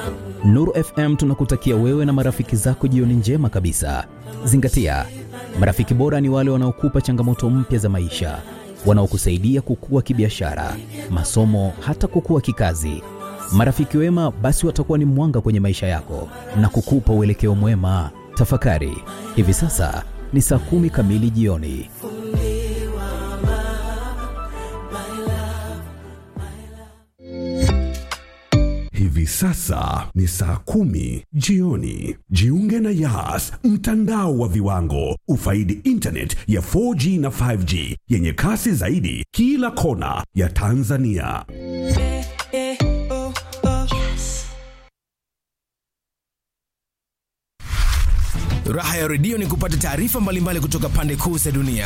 Nuru FM tunakutakia wewe na marafiki zako jioni njema kabisa. Zingatia, marafiki bora ni wale wanaokupa changamoto mpya za maisha, wanaokusaidia kukua kibiashara, masomo, hata kukua kikazi. Marafiki wema basi watakuwa ni mwanga kwenye maisha yako na kukupa uelekeo mwema. Tafakari, hivi sasa ni saa kumi kamili jioni. Hivi sasa ni saa kumi jioni. Jiunge na Yas, mtandao wa viwango. Ufaidi internet ya 4G na 5G yenye kasi zaidi kila kona ya Tanzania. Raha ya redio ni kupata taarifa mbalimbali kutoka pande kuu za dunia.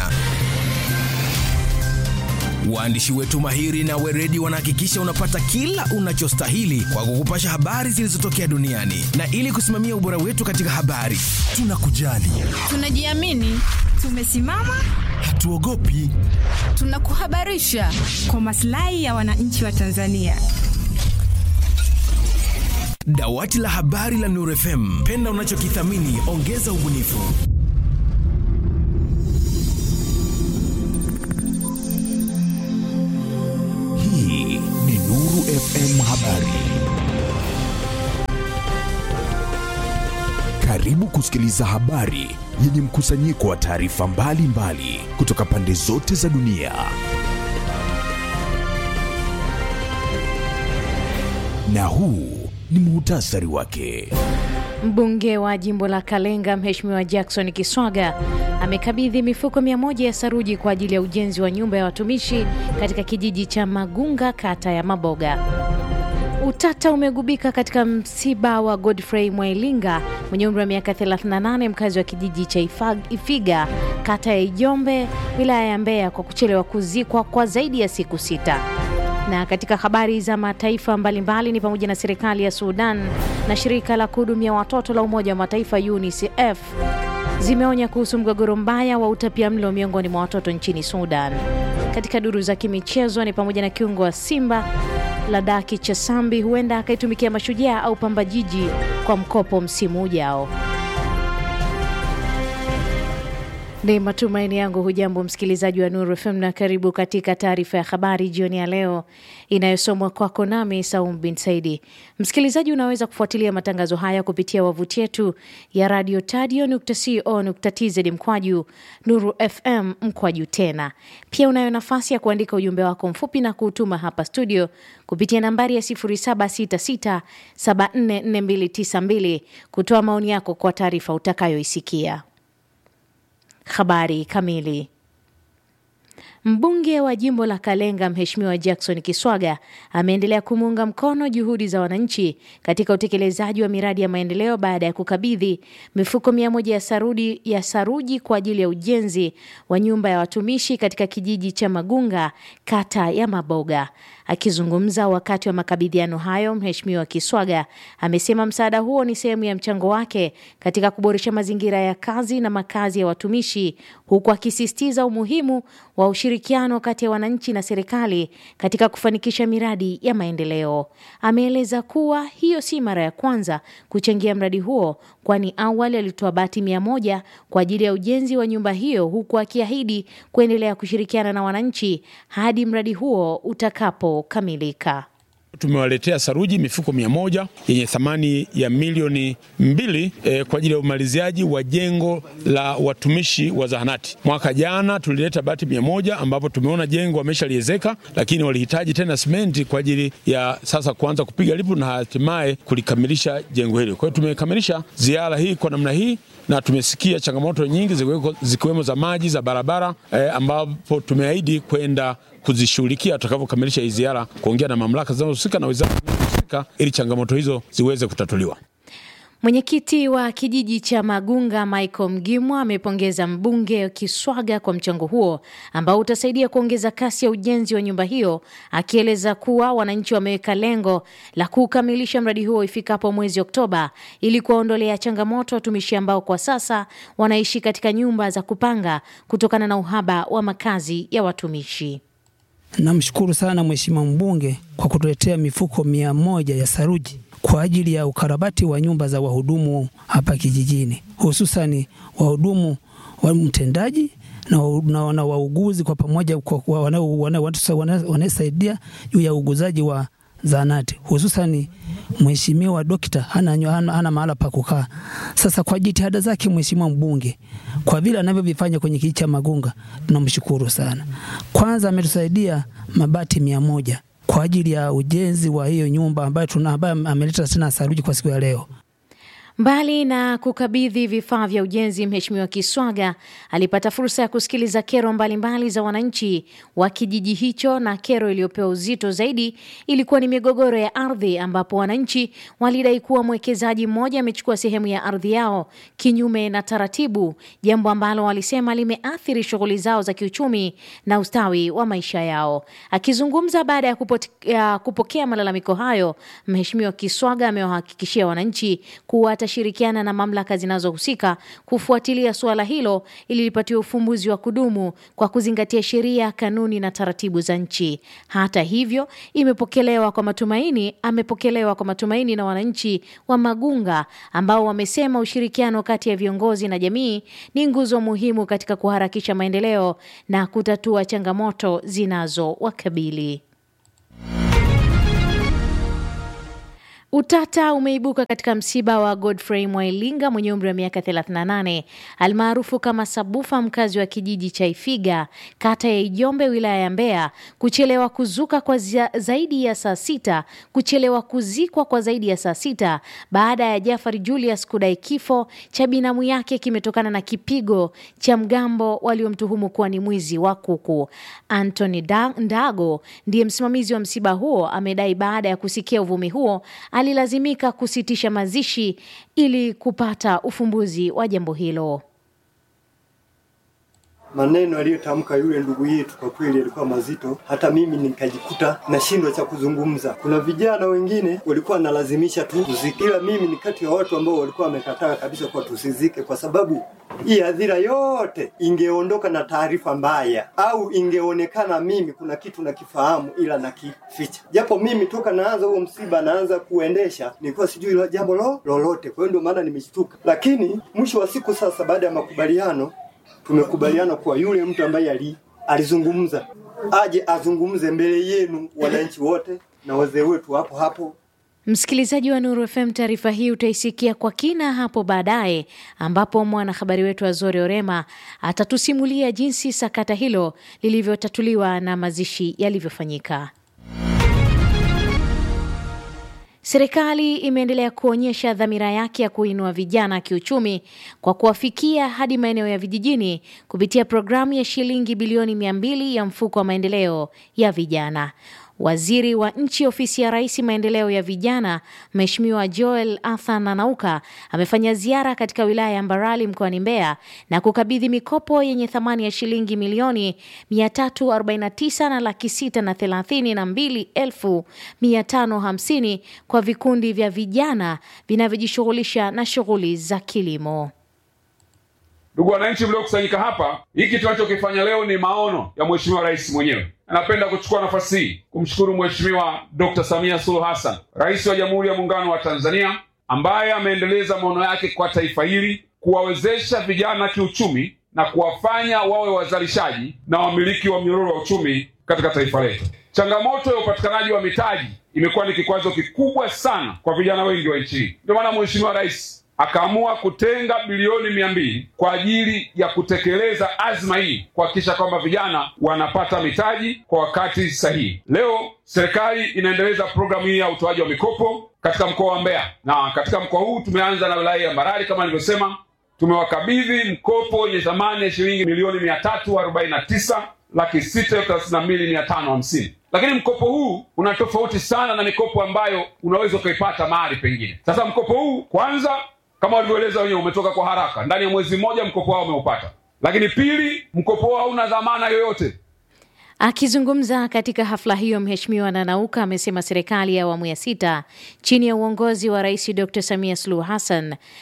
Waandishi wetu mahiri na weredi wanahakikisha unapata kila unachostahili kwa kukupasha habari zilizotokea duniani, na ili kusimamia ubora wetu katika habari, tunakujali, Tunajiamini, tumesimama, hatuogopi. tunakuhabarisha kwa maslahi ya wananchi wa Tanzania. Dawati la habari la Nuru FM, penda unachokithamini, ongeza ubunifu. Hii ni Nuru FM Habari. Karibu kusikiliza habari yenye mkusanyiko wa taarifa mbalimbali kutoka pande zote za dunia. Na huu ni muhtasari wake. Mbunge wa jimbo la Kalenga Mheshimiwa Jackson Kiswaga amekabidhi mifuko mia moja ya saruji kwa ajili ya ujenzi wa nyumba ya watumishi katika kijiji cha Magunga, kata ya Maboga. Utata umegubika katika msiba wa Godfrey Mwailinga mwenye umri wa miaka 38 mkazi wa kijiji cha Ifag- Ifiga kata ya Ijombe wilaya ya Mbeya kwa kuchelewa kuzikwa kwa zaidi ya siku sita. Na katika habari za mataifa mbalimbali ni pamoja na serikali ya Sudan na shirika la kuhudumia watoto la Umoja wa Mataifa UNICEF zimeonya kuhusu mgogoro mbaya wa utapiamlo miongoni mwa watoto nchini Sudan. Katika duru za kimichezo ni pamoja na kiungo wa Simba Ladaki Chasambi huenda akaitumikia Mashujaa au Pamba Jiji kwa mkopo msimu ujao. Ni matumaini yangu hujambo msikilizaji wa Nuru FM na karibu katika taarifa ya habari jioni ya leo inayosomwa kwako nami Saum bin Saidi. Msikilizaji, unaweza kufuatilia matangazo haya kupitia wavuti yetu ya radio tadio.co.tz mkwaju Nuru FM mkwaju tena. Pia unayo nafasi ya kuandika ujumbe wako mfupi na kuutuma hapa studio kupitia nambari ya 0766744292 kutoa maoni yako kwa taarifa utakayoisikia. Habari kamili. Mbunge wa jimbo la Kalenga Mheshimiwa Jackson Kiswaga ameendelea kumuunga mkono juhudi za wananchi katika utekelezaji wa miradi ya maendeleo baada ya kukabidhi mifuko mia moja ya saruji, ya saruji kwa ajili ya ujenzi wa nyumba ya watumishi katika kijiji cha Magunga kata ya Maboga. Akizungumza wakati wa makabidhiano hayo, Mheshimiwa Kiswaga amesema msaada huo ni sehemu ya mchango wake katika kuboresha mazingira ya kazi na makazi ya watumishi, huku akisisitiza umuhimu wa ushirikiano kati ya wananchi na serikali katika kufanikisha miradi ya maendeleo. Ameeleza kuwa hiyo si mara ya kwanza kuchangia mradi huo, kwani awali alitoa bati mia moja kwa ajili ya ujenzi wa nyumba hiyo, huku akiahidi kuendelea kushirikiana na wananchi hadi mradi huo utakapokamilika. Tumewaletea saruji mifuko mia moja yenye thamani ya milioni mbili eh, kwa ajili ya umaliziaji wa jengo la watumishi wa zahanati. Mwaka jana tulileta bati mia moja ambapo tumeona jengo wameshaliezeka, lakini walihitaji tena simenti kwa ajili ya sasa kuanza kupiga lipu na hatimaye kulikamilisha jengo hili. Kwa hiyo tumekamilisha ziara hii kwa namna hii na tumesikia changamoto nyingi zikiweko- zikiwemo za maji, za barabara eh, ambapo tumeahidi kwenda kuzishughulikia tutakavyokamilisha hii ziara, kuongea na mamlaka zinazohusika na wizara zinazohusika ili changamoto hizo ziweze kutatuliwa. Mwenyekiti wa kijiji cha Magunga Michael Mgimwa amepongeza mbunge Kiswaga kwa mchango huo ambao utasaidia kuongeza kasi ya ujenzi wa nyumba hiyo, akieleza kuwa wananchi wameweka lengo la kukamilisha mradi huo ifikapo mwezi Oktoba ili kuwaondolea changamoto watumishi ambao kwa sasa wanaishi katika nyumba za kupanga kutokana na uhaba wa makazi ya watumishi. Namshukuru sana mheshimiwa mbunge kwa kutuletea mifuko mia moja ya saruji kwa ajili ya ukarabati wa nyumba za wahudumu hapa kijijini, hususani wahudumu wa mtendaji na, na, na wauguzi kwa pamoja wanaosaidia juu ya uuguzaji wa zahanati hususani mheshimiwa dokta hana, hana, hana mahala pa kukaa. Sasa kwa jitihada zake mheshimiwa mbunge, kwa vile anavyovifanya kwenye kijiji cha Magunga, tunamshukuru sana. Kwanza ametusaidia mabati mia moja kwa ajili ya ujenzi wa hiyo nyumba ambayo tuna ambayo ameleta tena saruji kwa siku ya leo. Mbali na kukabidhi vifaa vya ujenzi, Mheshimiwa Kiswaga alipata fursa ya kusikiliza kero mbalimbali mbali za wananchi wa kijiji hicho, na kero iliyopewa uzito zaidi ilikuwa ni migogoro ya ardhi, ambapo wananchi walidai kuwa mwekezaji mmoja amechukua sehemu ya ardhi yao kinyume na taratibu, jambo ambalo walisema limeathiri shughuli zao za kiuchumi na ustawi wa maisha yao. Akizungumza baada ya, ya kupokea malalamiko hayo, Mheshimiwa Kiswaga amewahakikishia wananchi kuwa atashirikiana na mamlaka zinazohusika kufuatilia suala hilo ili lipatiwe ufumbuzi wa kudumu kwa kuzingatia sheria, kanuni na taratibu za nchi. Hata hivyo, imepokelewa kwa matumaini, amepokelewa kwa matumaini na wananchi wa Magunga ambao wamesema ushirikiano kati ya viongozi na jamii ni nguzo muhimu katika kuharakisha maendeleo na kutatua changamoto zinazowakabili. Utata umeibuka katika msiba wa Godfrey Mwailinga mwenye umri wa miaka 38 almaarufu kama Sabufa, mkazi wa kijiji cha Ifiga, kata ya Ijombe, wilaya ya Mbeya, kuchelewa kuzuka kwa zaidi ya saa sita, kuchelewa kuzikwa kwa zaidi ya saa sita baada ya Jafari Julius kudai kifo cha binamu yake kimetokana na kipigo cha mgambo waliomtuhumu kuwa ni mwizi wa kuku. Anthony Ndago ndiye msimamizi wa msiba huo, amedai baada ya kusikia uvumi huo alilazimika kusitisha mazishi ili kupata ufumbuzi wa jambo hilo. Maneno aliyotamka yule ndugu yetu kwa kweli yalikuwa mazito, hata mimi nikajikuta nashindwa cha kuzungumza. Kuna vijana wengine walikuwa wanalazimisha tu tuzike, ila mimi ni kati ya watu ambao walikuwa wamekataa kabisa kwa tusizike, kwa sababu hii hadhira yote ingeondoka na taarifa mbaya, au ingeonekana mimi kuna kitu nakifahamu ila nakificha, japo mimi toka naanza huo msiba naanza kuendesha nilikuwa sijui jambo lo lolote. Kwa hiyo ndio maana nimeshtuka, lakini mwisho wa siku sasa, baada ya makubaliano tumekubaliana kuwa yule mtu ambaye ali, alizungumza aje azungumze mbele yenu wananchi wote na wazee wetu hapo hapo. Msikilizaji wa Nuru FM, taarifa hii utaisikia kwa kina hapo baadaye, ambapo mwanahabari wetu Azori Orema atatusimulia jinsi sakata hilo lilivyotatuliwa na mazishi yalivyofanyika. Serikali imeendelea kuonyesha dhamira yake ya kuinua vijana kiuchumi kwa kuwafikia hadi maeneo ya vijijini kupitia programu ya shilingi bilioni mia mbili ya mfuko wa maendeleo ya vijana. Waziri wa nchi ofisi ya Rais maendeleo ya vijana, Mheshimiwa Joel Athan Nanauka amefanya ziara katika wilaya ya Mbarali mkoani Mbeya na kukabidhi mikopo yenye thamani ya shilingi milioni 349 na laki sita na thelathini na mbili elfu mia tano hamsini kwa vikundi vya vijana vinavyojishughulisha na shughuli za kilimo. Ndugu wananchi mliokusanyika hapa, hiki tunachokifanya leo ni maono ya Mheshimiwa Rais mwenyewe. Napenda kuchukua nafasi hii kumshukuru Mheshimiwa Dr. Samia Suluhu Hassan, Rais wa Jamhuri ya Muungano wa Tanzania, ambaye ameendeleza maono yake kwa taifa hili, kuwawezesha vijana kiuchumi na kuwafanya wawe wazalishaji na wamiliki wa mnyororo wa uchumi katika taifa letu. Changamoto ya upatikanaji wa mitaji imekuwa ni kikwazo kikubwa sana kwa vijana wengi wa nchi hii. Ndio maana Mheshimiwa Rais akaamua kutenga bilioni mia mbili kwa ajili ya kutekeleza azma hii, kuhakikisha kwamba vijana wanapata mitaji kwa wakati sahihi. Leo serikali inaendeleza programu hii ya utoaji wa mikopo katika mkoa wa Mbeya, na katika mkoa huu tumeanza na wilaya ya Mbarali kama nilivyosema, tumewakabidhi mkopo wenye thamani ya shilingi milioni mia tatu arobaini na tisa laki sita thelathini na mbili mia tano hamsini lakini mkopo huu una tofauti sana na mikopo ambayo unaweza ukaipata mahali pengine. Sasa mkopo huu kwanza kama walivyoeleza wenyewe umetoka kwa haraka, ndani ya mwezi mmoja mkopo wao umeupata. Lakini pili, mkopo wao hauna dhamana yoyote. Akizungumza katika hafla hiyo, Mheshimiwa Nanauka amesema serikali ya awamu ya sita chini ya uongozi wa Rais Dr. Samia Suluhu Hassan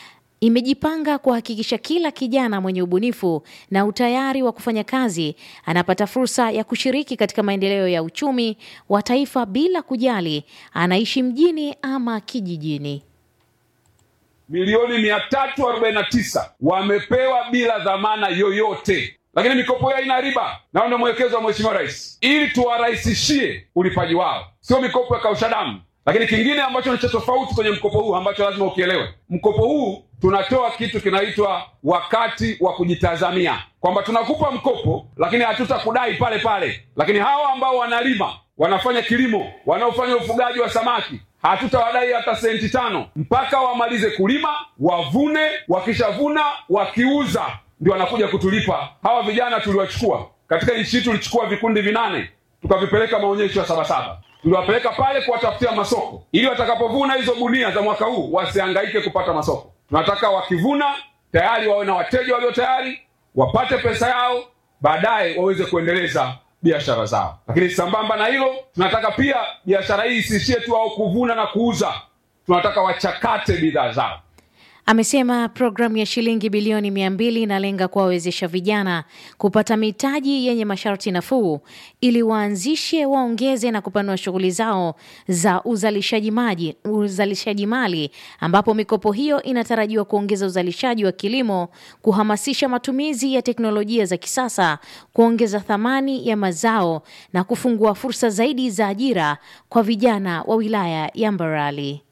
imejipanga kuhakikisha kila kijana mwenye ubunifu na utayari wa kufanya kazi anapata fursa ya kushiriki katika maendeleo ya uchumi wa taifa bila kujali anaishi mjini ama kijijini. milioni mia tatu arobaini na tisa wamepewa bila dhamana yoyote, lakini mikopo hiyo haina riba, nao ndio mwelekezo wa Mheshimiwa Rais ili tuwarahisishie ulipaji wao, sio mikopo ya kausha damu. Lakini kingine ambacho ni cha tofauti kwenye mkopo huu ambacho lazima ukielewe, mkopo huu tunatoa kitu kinaitwa wakati wa kujitazamia, kwamba tunakupa mkopo lakini hatutakudai pale pale, lakini hawa ambao wanalima wanafanya kilimo, wanaofanya ufugaji wa samaki hatutawadai hata senti tano mpaka wamalize kulima, wavune. Wakishavuna wakiuza, ndio wanakuja kutulipa. Hawa vijana tuliwachukua katika nchi hii, tulichukua vikundi vinane tukavipeleka maonyesho ya Sabasaba, tuliwapeleka pale kuwatafutia masoko, ili watakapovuna hizo gunia za mwaka huu wasihangaike kupata masoko. Tunataka wakivuna tayari wawe na wateja walio tayari, wapate pesa yao, baadaye waweze kuendeleza biashara zao. Lakini sambamba na hilo, tunataka pia biashara hii isiishie tu au kuvuna na kuuza, tunataka wachakate bidhaa zao. Amesema programu ya shilingi bilioni mia mbili inalenga kuwawezesha vijana kupata mitaji yenye masharti nafuu ili waanzishe, waongeze na kupanua shughuli zao za uzalishaji maji, uzalishaji mali, ambapo mikopo hiyo inatarajiwa kuongeza uzalishaji wa kilimo, kuhamasisha matumizi ya teknolojia za kisasa, kuongeza thamani ya mazao na kufungua fursa zaidi za ajira kwa vijana wa wilaya ya Mbarali.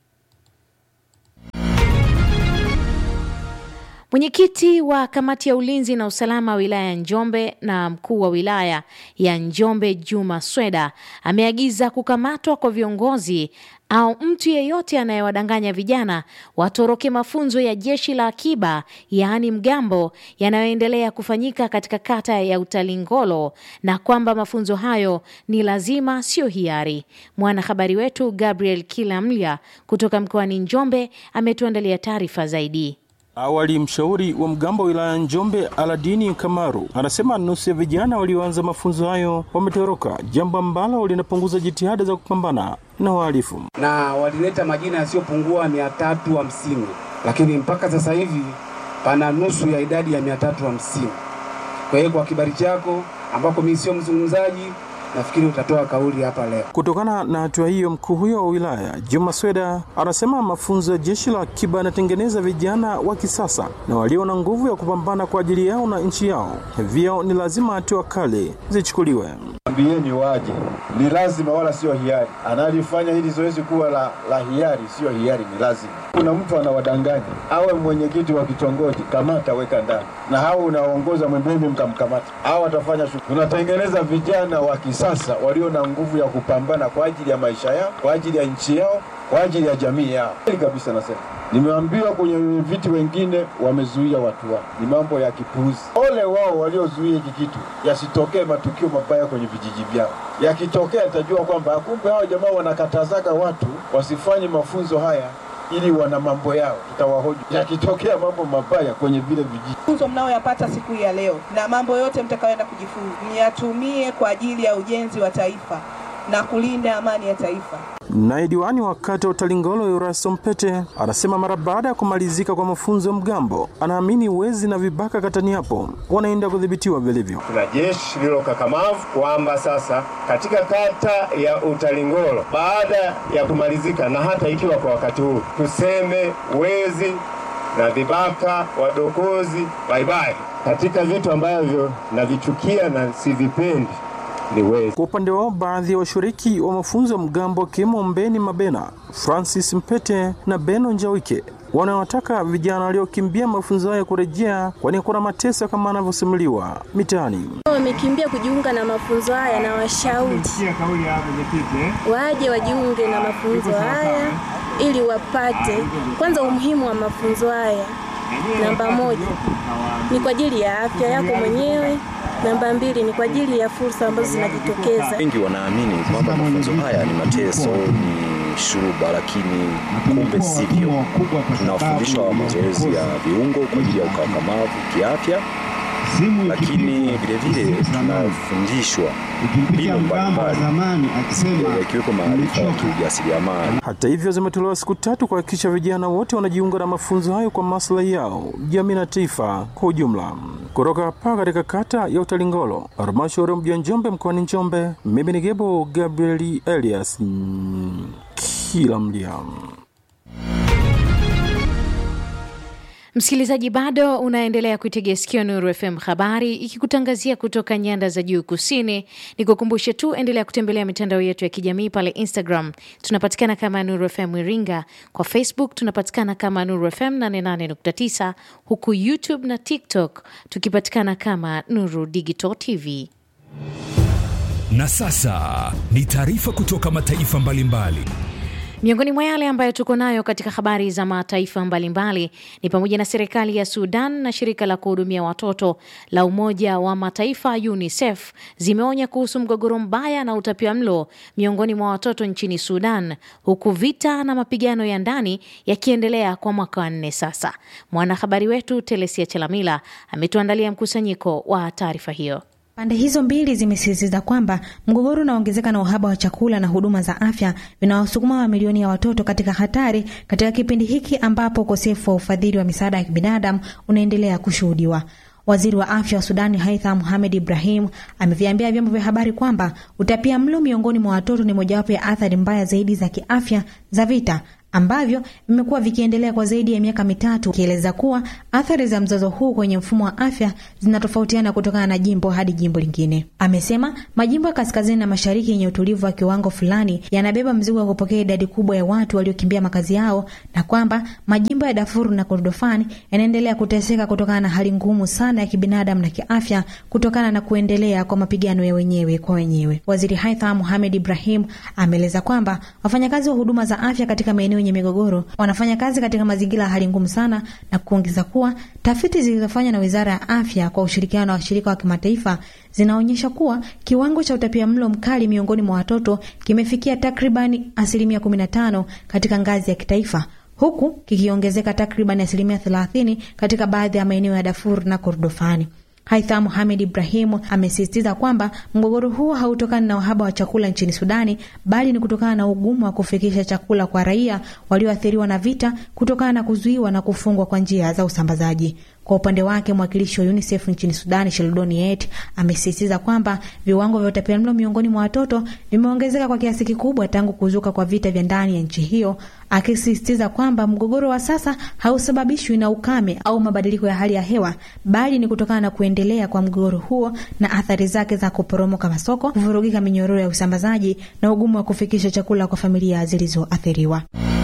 Mwenyekiti wa kamati ya ulinzi na usalama wa wilaya ya Njombe na mkuu wa wilaya ya Njombe Juma Sweda ameagiza kukamatwa kwa viongozi au mtu yeyote anayewadanganya vijana watoroke mafunzo ya jeshi la akiba yaani mgambo yanayoendelea kufanyika katika kata ya Utalingolo na kwamba mafunzo hayo ni lazima, sio hiari. Mwanahabari wetu Gabriel Kilamlya kutoka mkoani Njombe ametuandalia taarifa zaidi. Awali mshauri wa mgambo wa wilaya Njombe Aladini Kamaru anasema nusu ya vijana walioanza mafunzo hayo wametoroka, jambo ambalo linapunguza jitihada za kupambana na uhalifu. na walileta majina yasiyopungua mia tatu hamsini lakini mpaka sasa hivi pana nusu ya idadi ya mia tatu hamsini Kwa hiyo kwa kibali chako ambako mimi sio mzungumzaji, nafikiri utatoa kauli hapa leo. Kutokana na hatua hiyo, mkuu huyo wa wilaya Juma Sweda anasema mafunzo ya jeshi la akiba yanatengeneza vijana wa kisasa na walio na nguvu ya kupambana kwa ajili yao na nchi yao, hivyo ni lazima hatua kali zichukuliwe. Ambieni waje, ni lazima, wala sio hiari. Analifanya hili zoezi kuwa la, la hiari, sio hiari, ni lazima. Kuna mtu anawadanganya, awe mwenyekiti wa kitongoji, kamata, weka ndani, na hao unaongoza mwembeni, mkamkamata, hao watafanya shughuli. Tunatengeneza vijana wa kisasa walio na nguvu ya kupambana kwa ajili ya maisha yao, kwa ajili ya nchi yao, kwa ajili ya jamii yao. Kweli kabisa, nasema Nimeambiwa kwenye viti wengine wamezuia watu wao, ni mambo ya kipuuzi. Ole wao waliozuia hiki kitu, yasitokee matukio mabaya kwenye vijiji vyao. Yakitokea tajua kwamba kumbe hao jamaa wanakatazaga watu wasifanye mafunzo haya ili wana mambo yao, tutawahoji. Yakitokea mambo mabaya kwenye vile vijiji mafunzo mnayoyapata siku ya leo na mambo yote mtakayoenda kujifunza myatumie kwa ajili ya ujenzi wa taifa na kulinda amani ya taifa. Naye diwani wa kata ya Utalingolo Erasto Mpete anasema mara baada ya kumalizika kwa mafunzo ya mgambo, anaamini wezi na vibaka katani hapo wanaenda kudhibitiwa vilivyo. Tuna jeshi lililo kakamavu kwamba sasa katika kata ya Utalingolo baada ya kumalizika na hata ikiwa kwa wakati huu tuseme wezi na vibaka wadokozi baibai, katika vitu ambavyo navichukia na sivipendi ni wezi. Kwa upande wao, baadhi ya washiriki wa mafunzo ya mgambo wakiwemo Mbeni Mabena, Francis Mpete na Beno Njawike wanawataka vijana waliokimbia mafunzo hayo kurejea, kwani kuna mateso kama anavyosimuliwa mitaani. Wamekimbia kujiunga na mafunzo haya na washauri waje wajiunge na mafunzo haya ili wapate kwanza umuhimu wa mafunzo haya. Namba moja ni kwa ajili ya afya yako mwenyewe. Namba mbili ni kwa ajili ya fursa ambazo zinajitokeza. Wengi wanaamini kwamba mafunzo haya ni mateso, ni shuruba, lakini kumbe sivyo. Tunafundishwa mazoezi ya viungo kwa ajili ya ukakamavu kiafya, lakini vilevile tunafundishwa mbinu mbalimbali yakiwepo maarifa ya kiujasiriamali. Hata hivyo, zimetolewa siku tatu kuhakikisha vijana wote wanajiunga na mafunzo hayo kwa maslahi yao, jamii na taifa kwa ujumla. Kutoka hapa katika kata ya Utalingolo, halmashauri ya mji wa Njombe, mkoani Njombe, mimi ni Gebo Gabrieli Elias mm, kila mlia Msikilizaji, bado unaendelea kuitegea sikio Nuru FM habari ikikutangazia kutoka nyanda za juu kusini. Ni kukumbushe tu, endelea kutembelea mitandao yetu ya kijamii pale Instagram tunapatikana kama Nuru FM Iringa, kwa Facebook tunapatikana kama Nuru FM 88.9, huku YouTube na TikTok tukipatikana kama Nuru Digital TV. Na sasa ni taarifa kutoka mataifa mbalimbali. Miongoni mwa yale ambayo tuko nayo katika habari za mataifa mbalimbali ni pamoja na serikali ya Sudan na shirika la kuhudumia watoto la Umoja wa Mataifa UNICEF zimeonya kuhusu mgogoro mbaya na utapiamlo miongoni mwa watoto nchini Sudan, huku vita na mapigano ya ndani yakiendelea kwa mwaka wa nne sasa. Mwanahabari wetu Telesia Chelamila ametuandalia mkusanyiko wa taarifa hiyo. Pande hizo mbili zimesisitiza kwamba mgogoro unaongezeka na uhaba wa chakula na huduma za afya vinawasukuma mamilioni ya watoto katika hatari katika kipindi hiki ambapo ukosefu wa ufadhili wa misaada ya kibinadamu unaendelea kushuhudiwa. Waziri wa afya wa Sudani Haitham Mohamed Ibrahim ameviambia vyombo vya habari kwamba utapia mlo miongoni mwa watoto ni mojawapo ya athari mbaya zaidi za kiafya za vita ambavyo vimekuwa vikiendelea kwa zaidi ya miaka mitatu, ikieleza kuwa athari za mzozo huu kwenye mfumo wa afya zinatofautiana kutokana na jimbo hadi jimbo lingine. Amesema majimbo ya kaskazini na mashariki yenye utulivu wa kiwango fulani yanabeba mzigo wa kupokea idadi kubwa ya watu waliokimbia makazi yao, na kwamba majimbo ya Darfur na Kordofani yanaendelea kuteseka kutokana na hali ngumu sana ya kibinadamu na kiafya kutokana na kuendelea kwa mapigano ya wenyewe kwa wenyewe. Waziri Haitham Mohamed Ibrahim ameeleza kwamba wafanyakazi wa huduma za afya katika maeneo yenye migogoro wanafanya kazi katika mazingira ya hali ngumu sana, na kuongeza kuwa tafiti zilizofanywa na Wizara ya Afya kwa ushirikiano na washirika wa kimataifa zinaonyesha kuwa kiwango cha utapia mlo mkali miongoni mwa watoto kimefikia takribani asilimia 15 katika ngazi ya kitaifa huku kikiongezeka takribani asilimia 30 katika baadhi ya maeneo ya Darfur na Kordofani. Haitham Mohamed Ibrahimu amesisitiza kwamba mgogoro huo hautokani na uhaba wa chakula nchini Sudani, bali ni kutokana na ugumu wa kufikisha chakula kwa raia walioathiriwa na vita kutokana na kuzuiwa na kufungwa kwa njia za usambazaji. Kwa upande wake mwakilishi wa UNICEF nchini Sudani, Sheldon Yett, amesisitiza kwamba viwango vya utapiamlo miongoni mwa watoto vimeongezeka kwa kiasi kikubwa tangu kuzuka kwa vita vya ndani ya nchi hiyo, akisisitiza kwamba mgogoro wa sasa hausababishwi na ukame au mabadiliko ya hali ya hewa, bali ni kutokana na kuendelea kwa mgogoro huo na athari zake za kuporomoka masoko, kuvurugika minyororo ya usambazaji na ugumu wa kufikisha chakula kwa familia zilizoathiriwa.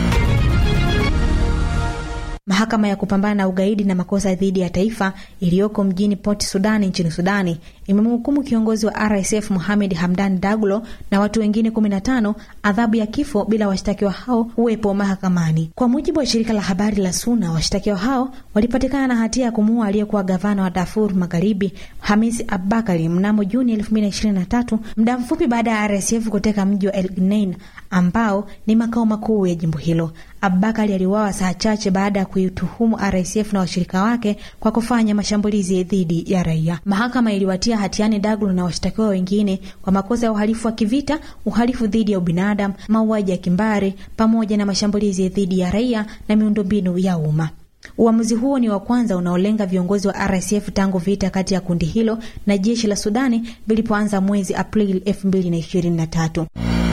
Mahakama ya kupambana na ugaidi na makosa dhidi ya taifa iliyoko mjini Port Sudani nchini Sudani imemhukumu kiongozi wa RSF Mohamed Hamdan Daglo na watu wengine 15 adhabu ya kifo bila washtakiwa hao uwepo mahakamani. Kwa mujibu wa shirika la habari la SUNA, washtakiwa hao walipatikana na hatia ya kumuua aliyekuwa gavana wa Darfur Magharibi Hamis Abubakari mnamo Juni 2023 muda mfupi baada ya RSF kuteka mji wa El Genein ambao ni makao makuu ya jimbo hilo. Abubakari aliuawa saa chache baada ya kuituhumu RSF na washirika wake kwa kufanya mashambulizi dhidi ya raia. Mahakama iliwatia hatiani Daglo na washtakiwa wengine kwa makosa ya uhalifu wa kivita, uhalifu dhidi ya ubinadamu, mauaji ya kimbari pamoja na mashambulizi dhidi ya raia na miundombinu ya umma. Uamuzi huo ni wa kwanza unaolenga viongozi wa RSF tangu vita kati ya kundi hilo na jeshi la Sudani vilipoanza mwezi Aprili 2023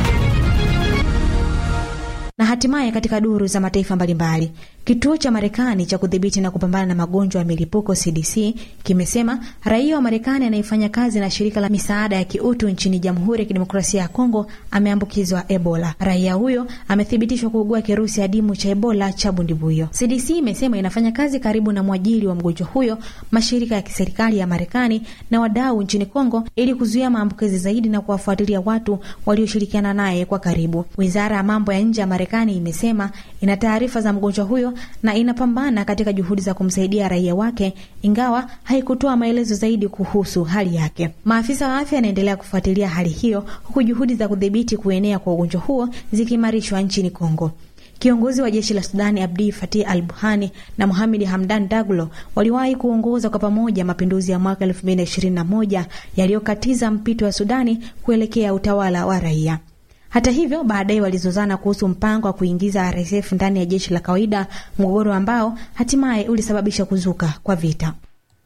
na hatimaye katika duru za mataifa mbalimbali, kituo cha Marekani cha kudhibiti na kupambana na magonjwa ya milipuko CDC kimesema raia wa Marekani anayefanya kazi na shirika la misaada ya kiutu nchini Jamhuri ya Kidemokrasia ya Kongo ameambukizwa Ebola. Raia huyo amethibitishwa kuugua kirusi adimu cha Ebola cha bundibuyo. CDC imesema inafanya kazi karibu na mwajiri wa mgonjwa huyo, mashirika ya kiserikali ya Marekani na wadau nchini Kongo ili kuzuia maambukizi zaidi na kuwafuatilia watu walioshirikiana naye kwa karibu. Wizara ya mambo ya nje ya Marekani imesema ina taarifa za mgonjwa huyo na inapambana katika juhudi za kumsaidia raia wake, ingawa haikutoa maelezo zaidi kuhusu hali yake. Maafisa wa afya yanaendelea kufuatilia hali hiyo, huku juhudi za kudhibiti kuenea kwa ugonjwa huo zikiimarishwa nchini Kongo. Kiongozi wa jeshi la Sudani Abdi Fatih al Buhani na Mohamed Hamdan Daglo waliwahi kuongoza kwa pamoja mapinduzi ya mwaka 2021 yaliyokatiza mpito wa Sudani kuelekea utawala wa raia. Hata hivyo, baadaye walizozana kuhusu mpango wa kuingiza RSF ndani ya jeshi la kawaida, mgogoro ambao hatimaye ulisababisha kuzuka kwa vita.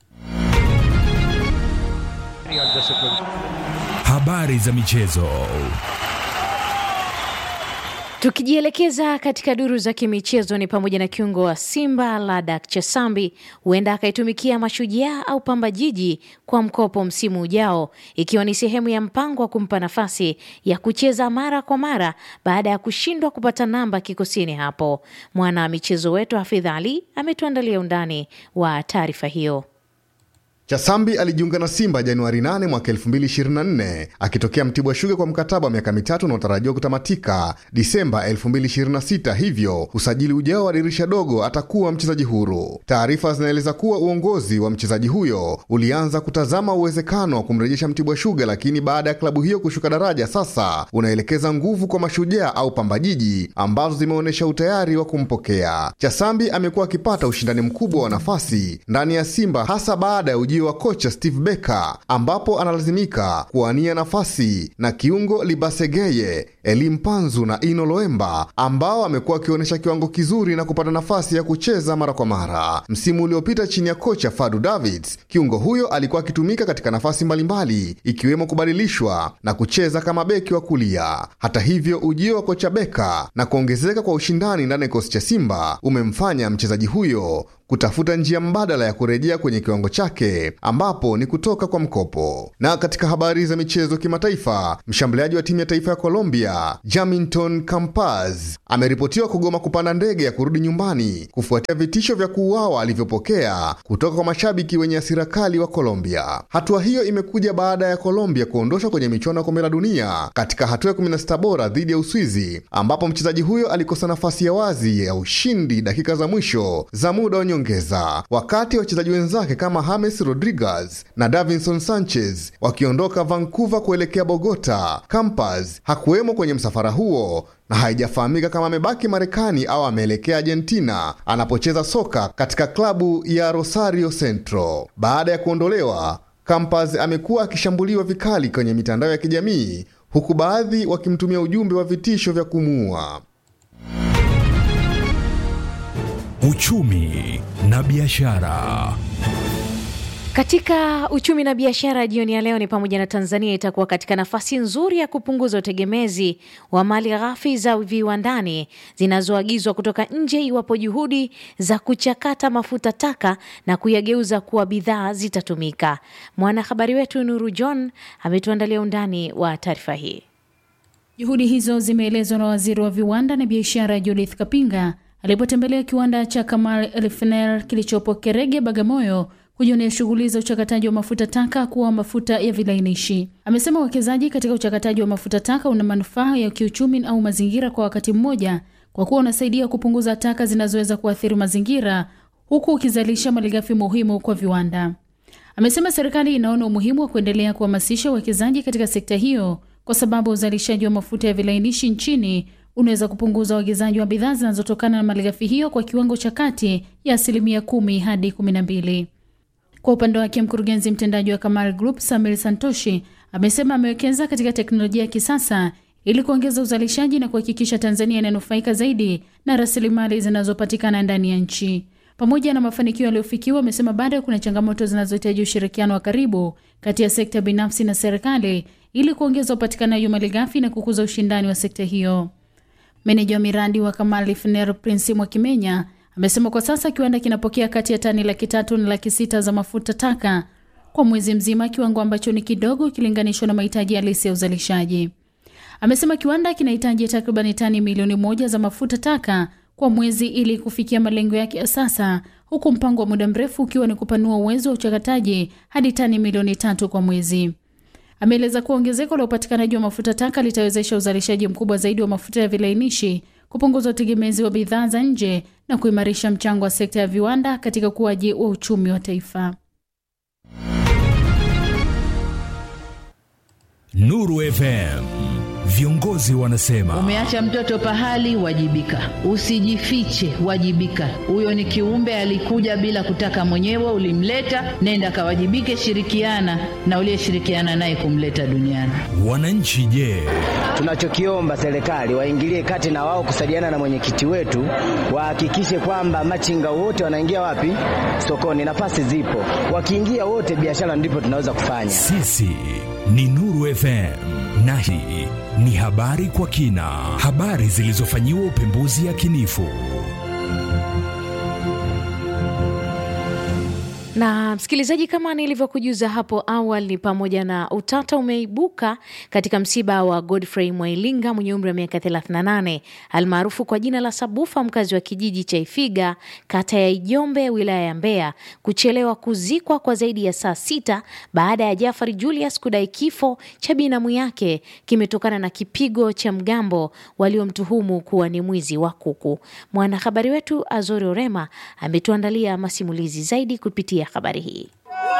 Habari za michezo. Tukijielekeza katika duru za kimichezo ni pamoja na kiungo wa Simba Ladak Chesambi huenda akaitumikia Mashujaa au Pamba Jiji kwa mkopo msimu ujao, ikiwa ni sehemu ya mpango wa kumpa nafasi ya kucheza mara kwa mara baada ya kushindwa kupata namba kikosini hapo. Mwana michezo wetu Hafidh Ali ametuandalia undani wa taarifa hiyo. Chasambi alijiunga na Simba Januari 8 mwaka 2024 akitokea Mtibwa Sugar kwa mkataba wa miaka mitatu unaotarajiwa kutamatika Disemba 2026, hivyo usajili ujao wa dirisha dogo atakuwa mchezaji huru. Taarifa zinaeleza kuwa uongozi wa mchezaji huyo ulianza kutazama uwezekano wa kumrejesha Mtibwa Sugar, lakini baada ya klabu hiyo kushuka daraja, sasa unaelekeza nguvu kwa Mashujaa au Pamba Jiji ambazo zimeonyesha utayari wa kumpokea. Chasambi amekuwa akipata ushindani mkubwa wa nafasi ndani ya Simba hasa baada ya wa kocha Steve Becker ambapo analazimika kuwania nafasi na kiungo Libasegeye, Elim Panzu na Ino Loemba ambao amekuwa akionyesha kiwango kizuri na kupata nafasi ya kucheza mara kwa mara. Msimu uliopita chini ya kocha Fadu Davids, kiungo huyo alikuwa akitumika katika nafasi mbalimbali ikiwemo kubadilishwa na kucheza kama beki wa kulia. Hata hivyo, ujio wa kocha Becker na kuongezeka kwa ushindani ndani ya kikosi cha Simba umemfanya mchezaji huyo kutafuta njia mbadala ya kurejea kwenye kiwango chake ambapo ni kutoka kwa mkopo. Na katika habari za michezo kimataifa, mshambuliaji wa timu ya taifa ya Colombia Jaminton Campaz ameripotiwa kugoma kupanda ndege ya kurudi nyumbani kufuatia vitisho vya kuuawa alivyopokea kutoka kwa mashabiki wenye hasira kali wa Colombia. Hatua hiyo imekuja baada ya Colombia kuondoshwa kwenye michuano ya kombe la dunia katika hatua ya 16 bora dhidi ya Uswizi, ambapo mchezaji huyo alikosa nafasi ya wazi ya ushindi dakika za mwisho za muda ongeza wakati wachezaji wenzake kama James Rodriguez na Davinson Sanchez wakiondoka Vancouver kuelekea Bogota. Campas hakuwemo kwenye msafara huo na haijafahamika kama amebaki Marekani au ameelekea Argentina anapocheza soka katika klabu ya Rosario Central. Baada ya kuondolewa, Campas amekuwa akishambuliwa vikali kwenye mitandao ya kijamii huku baadhi wakimtumia ujumbe wa vitisho vya kumuua. Uchumi na biashara. Katika uchumi na biashara jioni ya leo ni pamoja na Tanzania itakuwa katika nafasi nzuri ya kupunguza utegemezi wa mali ghafi za viwandani zinazoagizwa kutoka nje iwapo juhudi za kuchakata mafuta taka na kuyageuza kuwa bidhaa zitatumika. Mwanahabari wetu Nuru John ametuandalia undani wa taarifa hii. Juhudi hizo zimeelezwa na waziri wa viwanda na biashara Judith Kapinga alipotembelea kiwanda cha Kamal Refinery kilichopo Kerege, Bagamoyo kujionea shughuli za uchakataji wa mafuta taka kuwa mafuta ya vilainishi. Amesema uwekezaji katika uchakataji wa mafuta taka una manufaa ya kiuchumi au mazingira kwa wakati mmoja, kwa kuwa unasaidia kupunguza taka zinazoweza kuathiri mazingira huku ukizalisha malighafi muhimu kwa viwanda. Amesema serikali inaona umuhimu wa kuendelea kuhamasisha uwekezaji katika sekta hiyo kwa sababu uzalishaji wa mafuta ya vilainishi nchini unaweza kupunguza uagizaji wa bidhaa zinazotokana na malighafi hiyo kwa kiwango cha kati ya asilimia kumi hadi kumi na mbili. Kwa upande wake mkurugenzi mtendaji wa Kamal Group Samir Santoshi amesema amewekeza katika teknolojia ya kisasa ili kuongeza uzalishaji na kuhakikisha Tanzania inanufaika zaidi na rasilimali zinazopatikana ndani ya nchi. Pamoja na mafanikio yaliyofikiwa, amesema bado kuna changamoto zinazohitaji ushirikiano wa karibu kati ya sekta binafsi na serikali ili kuongeza upatikanaji wa malighafi na kukuza ushindani wa sekta hiyo. Meneja wa miradi wa Kamal Refinery Prince Mwakimenya amesema kwa sasa kiwanda kinapokea kati ya tani laki tatu na laki sita za mafuta taka kwa mwezi mzima, kiwango ambacho ni kidogo ikilinganishwa na mahitaji halisi ya uzalishaji. Amesema kiwanda kinahitaji takribani tani milioni moja za mafuta taka kwa mwezi ili kufikia malengo yake ya sasa, huku mpango wa muda mrefu ukiwa ni kupanua uwezo wa uchakataji hadi tani milioni tatu kwa mwezi. Ameeleza kuwa ongezeko la upatikanaji wa mafuta taka litawezesha uzalishaji mkubwa zaidi wa mafuta ya vilainishi, kupunguza utegemezi wa bidhaa za nje na kuimarisha mchango wa sekta ya viwanda katika ukuaji wa uchumi wa taifa. Nuru FM Viongozi wanasema Umeacha mtoto pahali, wajibika. Usijifiche, wajibika. Huyo ni kiumbe alikuja bila kutaka mwenyewe, ulimleta, nenda kawajibike, shirikiana na uliyeshirikiana naye kumleta duniani. wananchi je? Tunachokiomba serikali waingilie kati na wao kusaidiana na mwenyekiti wetu, wahakikishe kwamba machinga wote wanaingia wapi? Sokoni. Nafasi zipo, wakiingia wote, biashara ndipo tunaweza kufanya. Sisi ni Nuru FM na hii ni habari kwa kina, habari zilizofanyiwa upembuzi yakinifu. Na msikilizaji, kama nilivyokujuza hapo awali, ni pamoja na utata umeibuka katika msiba wa Godfrey Mwailinga mwenye umri wa miaka 38 almaarufu kwa jina la Sabufa, mkazi wa kijiji cha Ifiga, kata ya Ijombe, wilaya ya Mbeya, kuchelewa kuzikwa kwa zaidi ya saa sita baada ya Jafari Julius kudai kifo cha binamu yake kimetokana na kipigo cha mgambo waliomtuhumu kuwa ni mwizi wa kuku. Mwanahabari wetu Azori Orema ametuandalia masimulizi zaidi kupitia habari hii.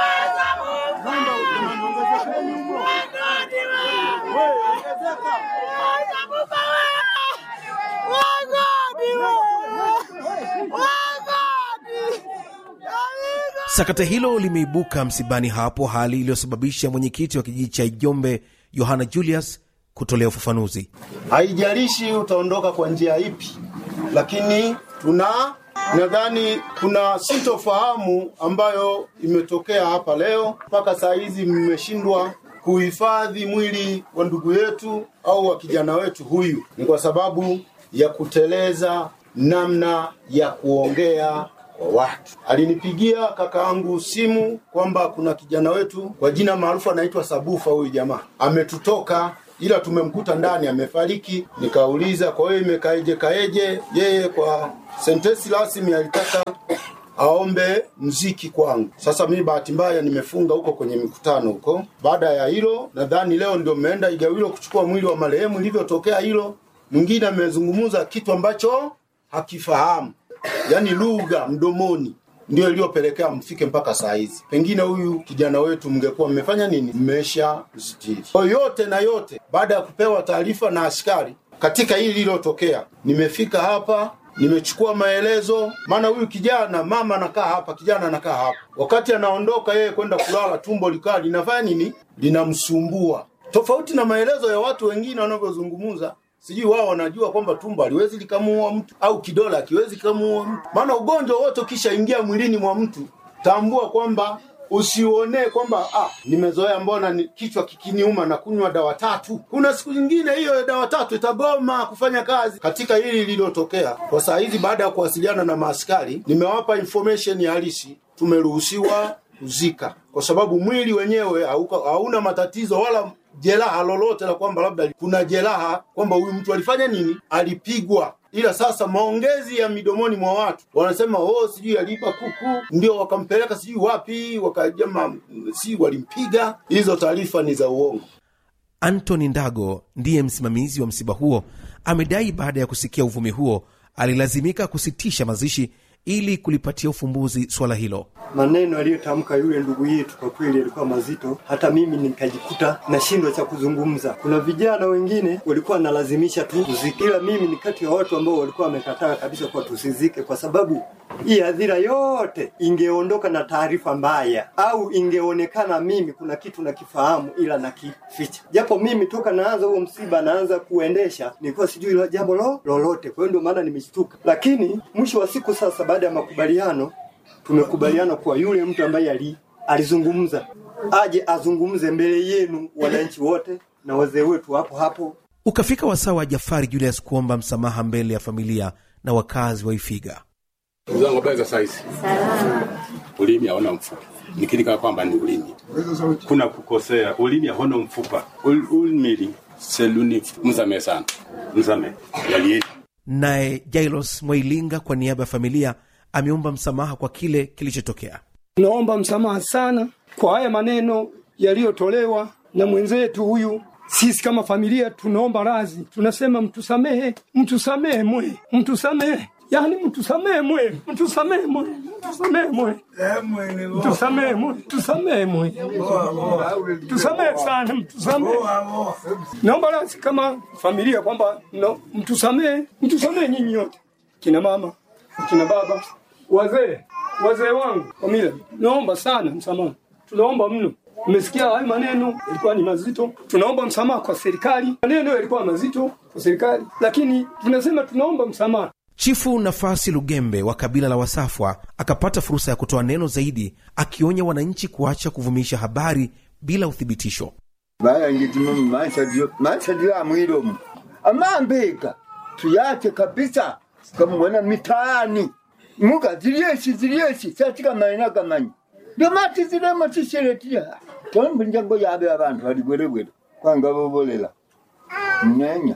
Sakata hilo limeibuka msibani hapo, hali iliyosababisha mwenyekiti wa kijiji cha Ijombe Yohana Julius kutolea ufafanuzi. haijalishi utaondoka kwa njia ipi, lakini tuna nadhani kuna sintofahamu ambayo imetokea hapa leo. Mpaka saa hizi mmeshindwa kuhifadhi mwili wa ndugu yetu au wa kijana wetu huyu, ni kwa sababu ya kuteleza namna ya kuongea kwa watu. Alinipigia kakaangu simu kwamba kuna kijana wetu kwa jina maarufu anaitwa Sabufa, huyu jamaa ametutoka ila tumemkuta ndani amefariki. Nikauliza, kwa hiyo imekaeje kaeje? Yeye kwa sentensi rasmi alitaka aombe mziki kwangu. Sasa mimi bahati mbaya nimefunga huko kwenye mikutano huko. Baada ya hilo, nadhani leo ndio mmeenda Igawilo kuchukua mwili wa marehemu. Ilivyotokea hilo, mwingine amezungumza kitu ambacho hakifahamu, yaani lugha mdomoni ndio iliyopelekea mfike mpaka saa hizi. Pengine huyu kijana wetu mngekuwa mmefanya nini? Mmesha msitiri. Kwa yote na yote, baada ya kupewa taarifa na askari katika hili lililotokea, nimefika hapa nimechukua maelezo, maana huyu kijana, mama anakaa hapa, kijana anakaa hapa. Wakati anaondoka yeye kwenda kulala, tumbo likaa linafanya nini? Linamsumbua, tofauti na maelezo ya watu wengine wanavyozungumza sijui wao wanajua kwamba tumbo haliwezi likamuua mtu au kidole hakiwezi kikamuua mtu. Maana ugonjwa wote ukishaingia mwilini mwa mtu, tambua kwamba usiuonee kwamba ah, nimezoea mbona ni kichwa kikiniuma na kunywa dawa tatu. Kuna siku nyingine hiyo dawa tatu itagoma kufanya kazi. Katika hili lililotokea kwa saa hizi, baada ya kuwasiliana na maaskari, nimewapa information ya halisi, tumeruhusiwa kuzika kwa sababu mwili wenyewe hauka- hauna matatizo wala jeraha lolote la kwamba labda kuna jeraha kwamba huyu mtu alifanya nini, alipigwa. Ila sasa maongezi ya midomoni mwa watu wanasema oh, sijui aliiba kuku ndio wakampeleka sijui wapi, wakajama si walimpiga. Hizo taarifa ni za uongo. Anthony Ndago ndiye msimamizi wa msiba huo, amedai baada ya kusikia uvumi huo alilazimika kusitisha mazishi ili kulipatia ufumbuzi swala hilo. maneno aliyotamka yule ndugu yetu kwa kweli yalikuwa mazito, hata mimi nikajikuta nashindwa cha kuzungumza. Kuna vijana wengine walikuwa wanalazimisha tu kuzike, ila mimi ni kati ya watu ambao walikuwa wamekataa kabisa kwa tusizike, kwa sababu hii hadhira yote ingeondoka na taarifa mbaya, au ingeonekana mimi kuna kitu nakifahamu ila nakificha, japo mimi toka naanza huo msiba naanza kuendesha nilikuwa sijui lo- jambo lo lolote. Kwa hiyo ndio maana nimeshtuka, lakini mwisho wa siku sasa, baada ya makubaliano tumekubaliana kuwa yule mtu ambaye ali, alizungumza aje azungumze mbele yenu wananchi wote na wazee wetu hapo hapo. Ukafika wasaa wa Jafari Julius kuomba msamaha mbele ya familia na wakazi wa Ifiga. Ndugu zangu, habari za saizi? Ulimi haona mfupa, nikiri kama kwamba ni ulimi. Kuna kukosea, ulimi haona mfupa. Ul- Ulimi seluni, msamehe sana, msamehe yalieni. Naye Jailos Mwailinga kwa niaba ya familia ameomba msamaha kwa kile kilichotokea. Naomba msamaha sana kwa haya maneno yaliyotolewa na mwenzetu huyu. Sisi kama familia tunaomba radhi, tunasema mtusamehe, mtusamehe mwe, mtusamehe. yaani mtusamee mwe, mtusamee mwe, mtusamee mwe, mtusamee mwe, mtusamee mwe, mtusamee sana, mtusamee. Naomba rasi kama familia kwamba no, mtusamee, mtusamee nyinyi yote, kina mama, kina baba, wazee, wazee wangu familia, naomba sana msamaha, tunaomba mno. Mmesikia hayo maneno yalikuwa ni mazito. Tunaomba msamaha kwa serikali, maneno yalikuwa mazito kwa serikali, lakini tunasema tunaomba msamaha. Chifu Nafasi Lugembe wa kabila la Wasafwa akapata fursa ya kutoa neno zaidi, akionya wananchi kuacha kuvumisha habari bila uthibitisho. bayangitimo maishadio amwilomu amambika tuyache kabisa kamwana mitaani muga zilieshi zilieshi satika maina kamanyi ndomati zilemo tisheretia tombunjango yabe abantu bali bwerebwere kwanga bobolela mnyenya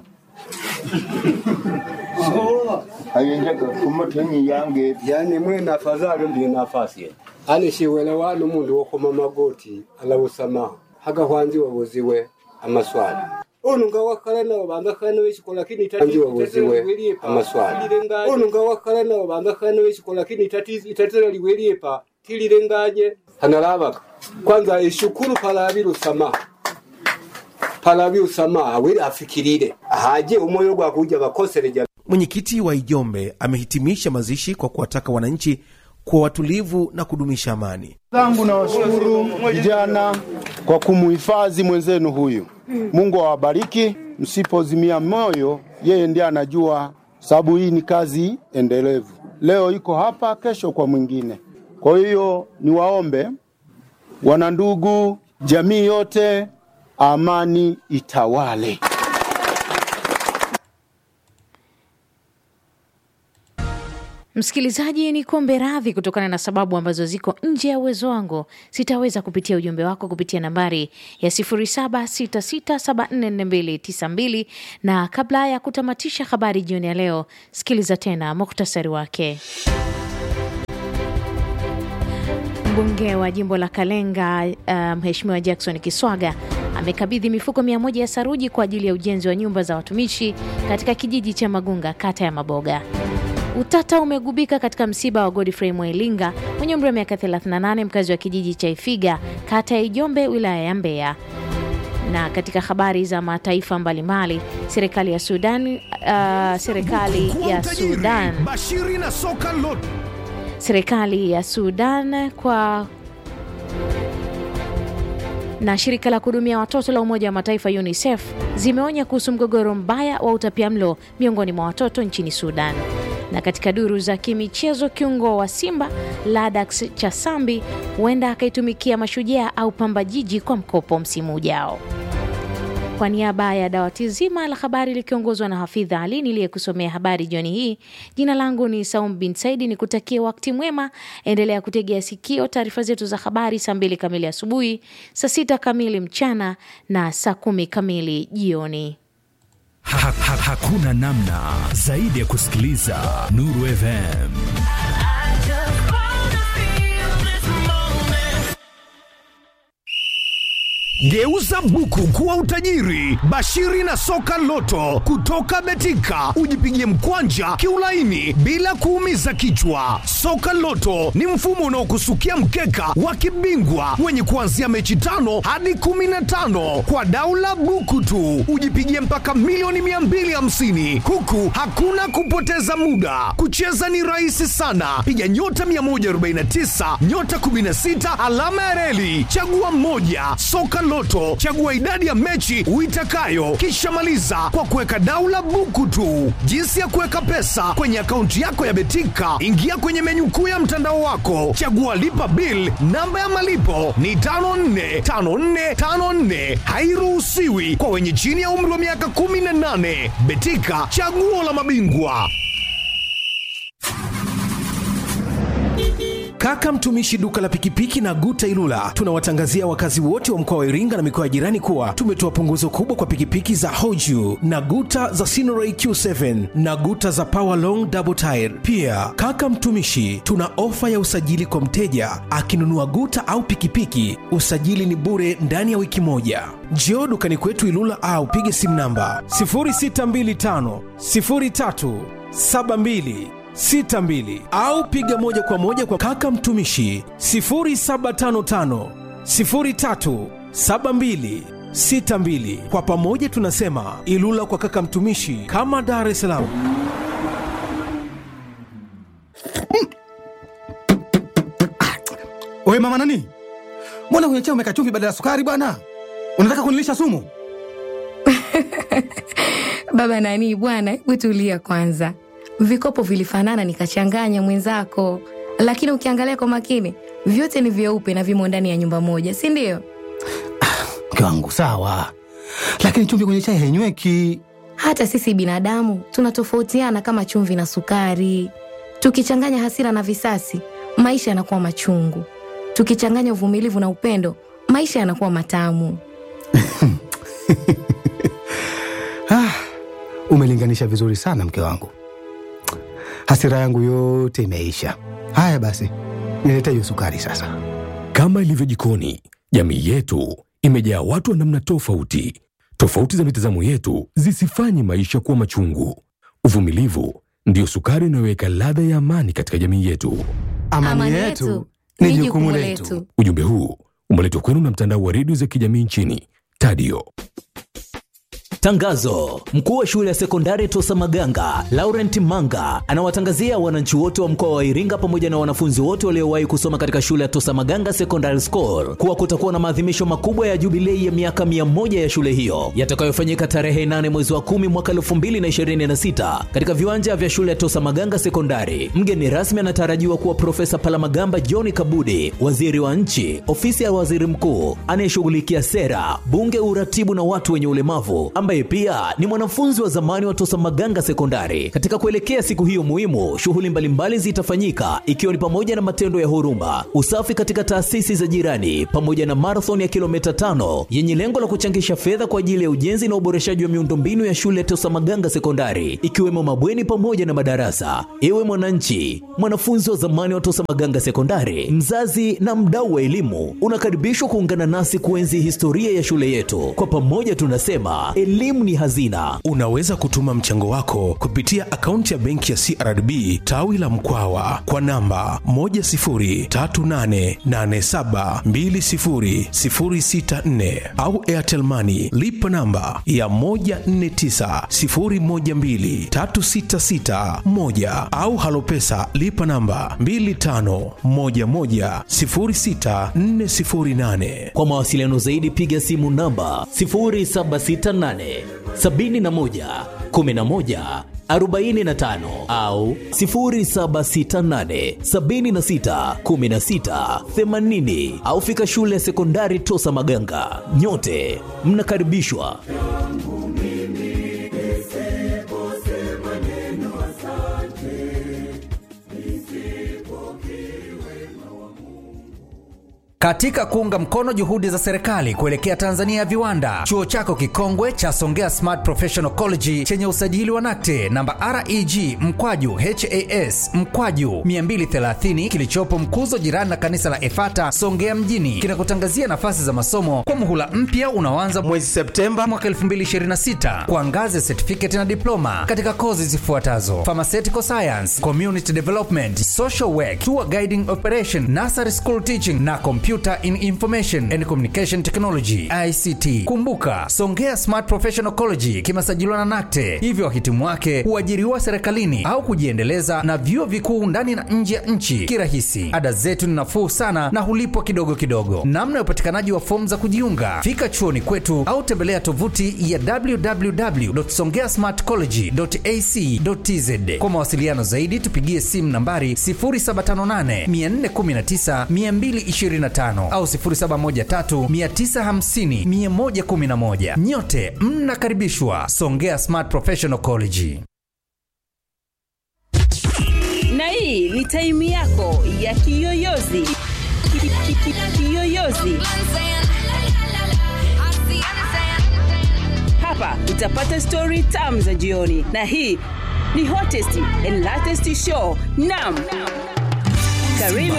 ayenjaga kumotenyi yange yani mwene afadhali mbi nafasi ye ani shiwelewano mundu wokoma magoti alawusamaha hagahwanzi wabuziwe amaswali ono nga wakhala nawo bangakhala nawo ekikola lakini tati wabuziwe amaswali ono nga wakhala nawo bangakhala nawo ekikola lakini tati itatira liweliepa tililenganye hanalabaka kwanza eshukuru palabi lusamaha palabi usamaha weli afikirire ahaje umoyo gwakuja bakosereja Mwenyekiti wa Ijombe amehitimisha mazishi kwa kuwataka wananchi kuwa watulivu na kudumisha amani. zangu na washukuru vijana kwa kumuhifadhi mwenzenu huyu. Mungu awabariki, msipozimia moyo, yeye ndiye anajua, sababu hii ni kazi endelevu. Leo iko hapa, kesho kwa mwingine. Kwa hiyo niwaombe wanandugu, jamii yote, amani itawale. Msikilizaji, ni kuombe radhi kutokana na sababu ambazo ziko nje ya uwezo wangu. Sitaweza kupitia ujumbe wako kupitia nambari ya 0766744292 na kabla ya kutamatisha habari jioni ya leo, sikiliza tena muktasari wake. Mbunge wa jimbo la Kalenga uh, Mheshimiwa Jackson Kiswaga amekabidhi mifuko mia moja ya saruji kwa ajili ya ujenzi wa nyumba za watumishi katika kijiji cha Magunga, kata ya Maboga. Utata umegubika katika msiba wa Godfrey Mwelinga mwenye umri wa miaka 38 mkazi wa kijiji cha Ifiga kata ya Ijombe wilaya ya Mbeya. Na katika habari za mataifa mbalimbali, serikali ya Sudan uh, serikali ya Sudan Bashiri na soka lot serikali ya Sudan kwa na shirika la kuhudumia watoto la Umoja wa Mataifa UNICEF zimeonya kuhusu mgogoro mbaya wa utapiamlo miongoni mwa watoto nchini Sudan. Na katika duru za kimichezo, kiungo wa Simba Ladax Chasambi huenda akaitumikia Mashujaa au Pamba Jiji kwa mkopo msimu ujao. Kwa niaba ya dawati zima la habari likiongozwa na Hafidha Ali niliyekusomea habari jioni hii, jina langu ni Saum bin Saidi, ni kutakie wakati mwema. Endelea kutegea sikio taarifa zetu za habari saa mbili kamili asubuhi, saa sita kamili mchana na saa kumi kamili jioni. Ha, ha, hakuna namna zaidi ya kusikiliza Nuru FM. Geuza buku kuwa utajiri. Bashiri na soka loto kutoka Betika, ujipigie mkwanja kiulaini bila kuumiza kichwa. Soka loto ni mfumo unaokusukia mkeka wa kibingwa wenye kuanzia mechi tano hadi kumi na tano kwa daula buku tu, ujipigie mpaka milioni 250 huku hakuna kupoteza muda. Kucheza ni rahisi sana, piga nyota 149 nyota 16 alama ya reli, chagua mmoja. Soka Loto, chagua idadi ya mechi uitakayo, kisha maliza kwa kuweka daula buku tu. Jinsi ya kuweka pesa kwenye akaunti yako ya Betika, ingia kwenye menyu kuu ya mtandao wako, chagua lipa bill. Namba ya malipo ni 545454, hairuhusiwi kwa wenye chini ya umri wa miaka 18. Betika, chaguo la mabingwa. Kaka mtumishi duka la pikipiki na Guta Ilula, tunawatangazia wakazi wote wa mkoa wa Iringa na mikoa ya jirani kuwa tumetoa punguzo kubwa kwa pikipiki za Hoju na Guta za Sinoray Q7 na Guta za Power Long Double Tire. Pia kaka mtumishi, tuna ofa ya usajili kwa mteja akinunua Guta au pikipiki, usajili ni bure ndani ya wiki moja. Njoo dukani kwetu Ilula au pige simu namba 0625 03 72 62 au piga moja kwa moja kwa kaka mtumishi 0755 03 72 62. Kwa pamoja tunasema Ilula kwa kaka mtumishi, kama Dar es Salaam. Oye mama nani, mbona kwenye chai umeka chumvi badala ya sukari bwana? Unataka kunilisha sumu? Baba nani bwana, hebu tulia kwanza. Vikopo vilifanana nikachanganya mwenzako, lakini ukiangalia kwa makini vyote ni vyeupe na vimo ndani ya nyumba moja, si ndio? Mke wangu sawa, lakini chumvi kwenye chai hainyweki. Hata sisi binadamu tunatofautiana kama chumvi na sukari. Tukichanganya hasira na visasi, maisha yanakuwa machungu. Tukichanganya uvumilivu na upendo, maisha yanakuwa matamu. Ah, umelinganisha vizuri sana mke wangu, hasira yangu yote imeisha. Haya basi, nilete hiyo sukari sasa. Kama ilivyo jikoni, jamii yetu imejaa watu wa namna tofauti. Tofauti za mitazamo yetu zisifanye maisha kuwa machungu. Uvumilivu ndiyo sukari inayoweka ladha ya amani katika jamii yetu. Amani, yetu ni jukumu letu. Ujumbe huu umeletwa kwenu na mtandao wa redio za kijamii nchini Tadio. Tangazo: mkuu wa shule ya sekondari Tosa Maganga Laurent Manga anawatangazia wananchi wote wa mkoa wa Iringa pamoja na wanafunzi wote waliowahi kusoma katika shule ya Tosa Maganga Secondary School kuwa kutakuwa na maadhimisho makubwa ya jubilei ya miaka mia moja ya shule hiyo yatakayofanyika tarehe 8 mwezi wa kumi mwaka 2026 katika viwanja vya shule ya Tosa Maganga Sekondari. Mgeni rasmi anatarajiwa kuwa Profesa Palamagamba John Kabudi, waziri wa nchi, ofisi ya waziri mkuu anayeshughulikia sera, bunge, uratibu na watu wenye ulemavu ambaye pia ni mwanafunzi wa zamani wa Tosa Maganga Sekondari. Katika kuelekea siku hiyo muhimu, shughuli mbalimbali zitafanyika ikiwa ni pamoja na matendo ya huruma, usafi katika taasisi za jirani, pamoja na marathon ya kilomita tano yenye lengo la kuchangisha fedha kwa ajili ya ujenzi na uboreshaji wa miundombinu ya shule ya Tosa Maganga Sekondari, ikiwemo mabweni pamoja na madarasa. Ewe mwananchi, mwanafunzi wa zamani wa Tosa Maganga Sekondari, mzazi na mdau wa elimu, unakaribishwa kuungana nasi kuenzi historia ya shule yetu. Kwa pamoja tunasema elimu ni hazina. Unaweza kutuma mchango wako kupitia akaunti ya benki ya CRDB tawi la Mkwawa kwa namba 10388720064 au Airtel Money lipa namba ya 1490123661 au Halopesa lipa namba 25110648. Kwa mawasiliano zaidi piga simu namba 0768 71 11 45 au 0768 76 16 80 au fika shule ya sekondari Tosa Maganga. Nyote mnakaribishwa. Katika kuunga mkono juhudi za serikali kuelekea Tanzania ya viwanda, chuo chako kikongwe cha Songea Smart Professional College chenye usajili wa NACTE namba REG mkwaju HAS mkwaju 230 kilichopo Mkuzo, jirani na kanisa la Efata Songea mjini, kinakutangazia nafasi za masomo kwa muhula mpya unaoanza mwezi Septemba mwaka 2026 kwa ngazi ya certificate na diploma katika kozi zifuatazo: pharmaceutical science, community development, social work, tour guiding operation, nursery school teaching na Computer in Information and Communication Technology ICT. Kumbuka, Songea Smart Professional College kimesajiliwa na NACTE, hivyo wahitimu wake huajiriwa serikalini au kujiendeleza na vyuo vikuu ndani na nje ya nchi kirahisi. Ada zetu ni nafuu sana na hulipwa kidogo kidogo. Namna ya upatikanaji wa fomu za kujiunga, fika chuoni kwetu au tembelea tovuti ya www.songeasmartcollege.ac.tz. Kwa mawasiliano zaidi tupigie simu nambari 0758 419 225 au 0713950111. Nyote mnakaribishwa Songea Smart Professional College. na hii ni taimu yako ya kiyoyozi Ki- ki- ki- ki- kiyoyozi hapa utapata stori tam za jioni na hii ni hottest and latest show nam karibu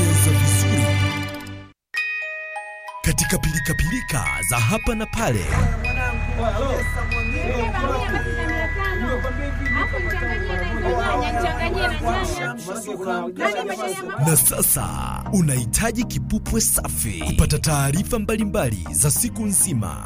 katika pilikapilika za hapa na pale Na sasa unahitaji kipupwe safi kupata taarifa mbalimbali za siku nzima.